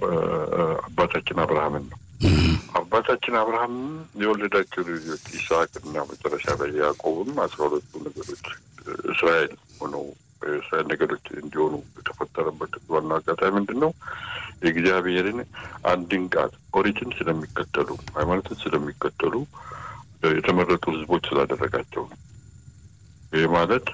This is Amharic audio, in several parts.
አባታችን አብርሃምን ነው። አባታችን አብርሃም የወለዳቸው ልጆች ይስሐቅና መጨረሻ ላይ ያዕቆብም አስራ ሁለቱ ነገዶች እስራኤል ሆነው የእስራኤል ነገዶች እንዲሆኑ የተፈጠረበት ዋና አጋጣሚ ምንድን ነው? የእግዚአብሔርን አንድን ቃል ኦሪትን ስለሚከተሉ ሃይማኖትን ስለሚከተሉ የተመረጡ ሕዝቦች ስላደረጋቸው ነው። ይህ ማለት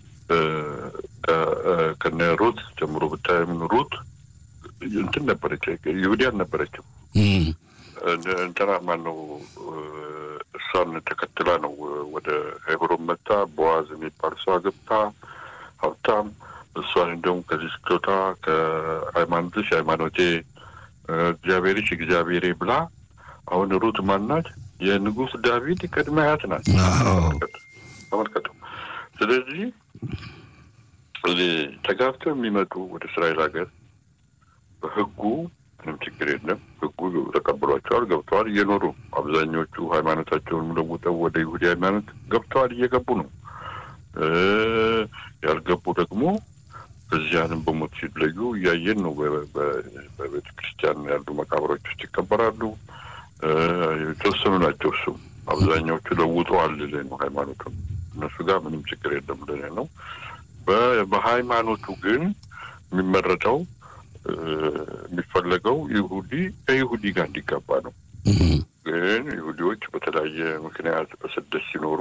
ከነ ሩት ጀምሮ ብታይም ሩት እንትን ነበረች፣ ይሁዲ አልነበረችም። እንትና ማን ነው እሷን ተከትላ ነው ወደ ሄብሮን መጣ። ቦዋዝ የሚባል ሰው አገብታ ሀብታም እሷን እንደውም ከዚህ ስቶታ ከሃይማኖትሽ ሃይማኖቴ እግዚአብሔርሽ እግዚአብሔሬ ብላ አሁን ሩት ማናት? የንጉሥ ዳዊት ቅድመ አያት ናት። ተመልከቱ። ስለዚህ ተጋብተው የሚመጡ ወደ እስራኤል ሀገር በህጉ ምንም ችግር የለም። ህጉ ተቀብሏቸዋል፣ ገብተዋል፣ እየኖሩ አብዛኞቹ ሃይማኖታቸውን ለውጠው ወደ ይሁዲ ሃይማኖት ገብተዋል፣ እየገቡ ነው። ያልገቡ ደግሞ በዚያንም በሞት ሲለዩ እያየን ነው። በቤተ ክርስቲያን ያሉ መቃብሮች ውስጥ ይቀበራሉ። የተወሰኑ ናቸው። እሱም አብዛኛዎቹ ለውጠዋል ልልህ ነው ሃይማኖቱን። እነሱ ጋር ምንም ችግር የለም ልልህ ነው። በሃይማኖቱ ግን የሚመረጠው የሚፈለገው ይሁዲ ከይሁዲ ጋር እንዲጋባ ነው። ግን ይሁዲዎች በተለያየ ምክንያት በስደት ሲኖሩ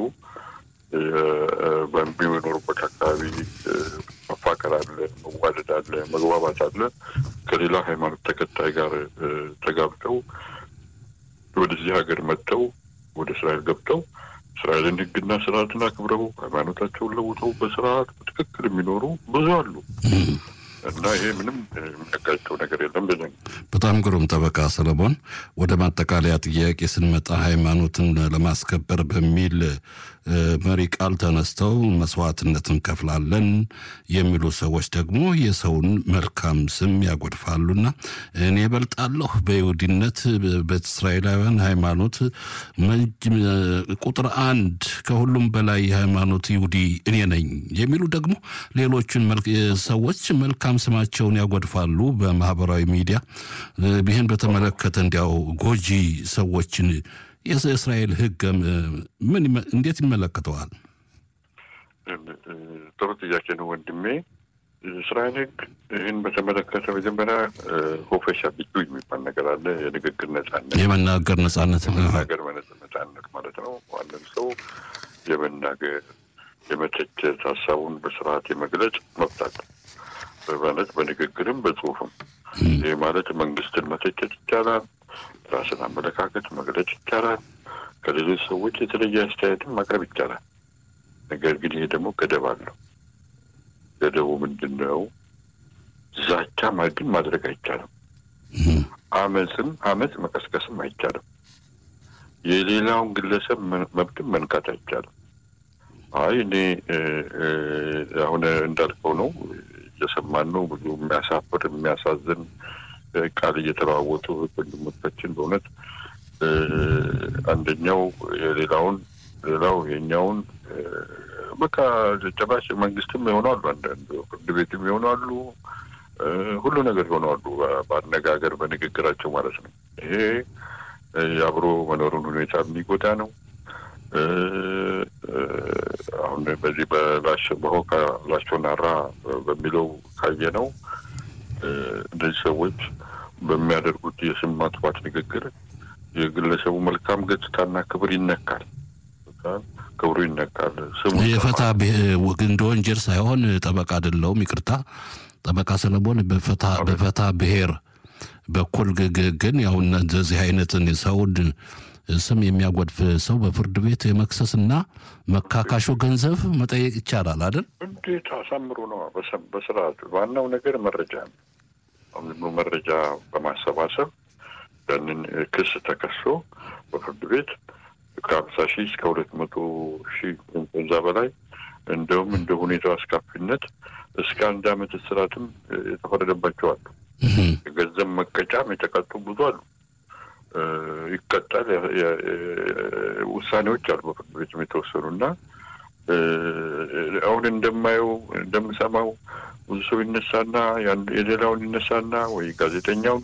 በሚኖሩበት አካባቢ መፋቀር አለ፣ መዋደድ አለ፣ መግባባት አለ። ከሌላ ሃይማኖት ተከታይ ጋር ተጋብተው ወደዚህ ሀገር መጥተው ወደ እስራኤል ገብተው እስራኤልን ሕግና ስርዓትን አክብረው ሃይማኖታቸውን ለውጠው በስርዓት በትክክል የሚኖሩ ብዙ አሉ እና ይሄ ምንም የሚያጋጨው ነገር የለም። ብለን በጣም ግሩም ጠበቃ ሰለሞን፣ ወደ ማጠቃለያ ጥያቄ ስንመጣ ሃይማኖትን ለማስከበር በሚል መሪ ቃል ተነስተው መስዋዕትነት እንከፍላለን የሚሉ ሰዎች ደግሞ የሰውን መልካም ስም ያጎድፋሉና እኔ በልጣለሁ በይሁዲነት በእስራኤላውያን ሃይማኖት ቁጥር አንድ ከሁሉም በላይ የሃይማኖት ይሁዲ እኔ ነኝ የሚሉ ደግሞ ሌሎችን ሰዎች መልካም ስማቸውን ያጎድፋሉ በማህበራዊ ሚዲያ። ይህን በተመለከተ እንዲያው ጎጂ ሰዎችን የእስራኤል ሕግ ምን እንዴት ይመለከተዋል? ጥሩ ጥያቄ ነው ወንድሜ። እስራኤል ሕግ ይህን በተመለከተ መጀመሪያ ሆፈሻ ቢቱ የሚባል ነገር አለ። የንግግር ነጻነት፣ የመናገር ነጻነት፣ የመናገር ነጻነት ማለት ነው። ማንም ሰው የመናገር የመተቸት፣ ሀሳቡን በስርዓት የመግለጽ መብት አለ በማለት በንግግርም በጽሁፍም። ይህ ማለት መንግስትን መተቸት ይቻላል። ራስን አመለካከት መግለጽ ይቻላል። ከሌሎች ሰዎች የተለየ አስተያየትን ማቅረብ ይቻላል። ነገር ግን ይሄ ደግሞ ገደብ አለው። ገደቡ ምንድን ነው? ዛቻ ግን ማድረግ አይቻልም። አመፅም አመፅ መቀስቀስም አይቻልም። የሌላውን ግለሰብ መብትም መንካት አይቻልም። አይ እኔ አሁን እንዳልከው ነው እየሰማን ነው። ብዙ የሚያሳፍር የሚያሳዝን ቃል እየተለዋወጡ ወንድሞቻችን በእውነት አንደኛው የሌላውን ሌላው የኛውን በቃ ጭራሽ መንግስትም ይሆናሉ፣ አንዳንድ ፍርድ ቤትም ይሆናሉ፣ ሁሉ ነገር ይሆናሉ። በአነጋገር በንግግራቸው ማለት ነው። ይሄ የአብሮ መኖሩን ሁኔታ የሚጎዳ ነው። አሁን በዚህ በላሽ በሆካ ላሾናራ በሚለው ካየ ነው እነዚህ ሰዎች በሚያደርጉት የስም ማጥፋት ንግግር የግለሰቡ መልካም ገጽታና ክብር ይነካል። ክብሩ ይነካል። ስሙ የፈታ እንደ ወንጀል ሳይሆን ጠበቃ አይደለሁም፣ ይቅርታ ጠበቃ ሰለሞን በፈታ ብሔር በኩል ግን ያው እንደዚህ አይነትን ሰውን ስም የሚያጎድፍ ሰው በፍርድ ቤት የመክሰስና መካካሾ ገንዘብ መጠየቅ ይቻላል አይደል? እንዴት አሳምሮ ነው በስርዓቱ። ዋናው ነገር መረጃ ነው። አሁን መረጃ በማሰባሰብ ያንን ክስ ተከሶ በፍርድ ቤት ከሀምሳ ሺህ እስከ ሁለት መቶ ሺህ ከዛ በላይ እንደውም እንደ ሁኔታው አስካፊነት እስከ አንድ ዓመት እስራትም የተፈረደባቸው አሉ። የገንዘብ መቀጫም የተቀጡ ብዙ አሉ። ይቀጣል። ውሳኔዎች አሉ በፍርድ ቤትም የተወሰኑ እና አሁን እንደማየው እንደምሰማው ብዙ ሰው ይነሳና የሌላውን ይነሳና ወይ ጋዜጠኛውን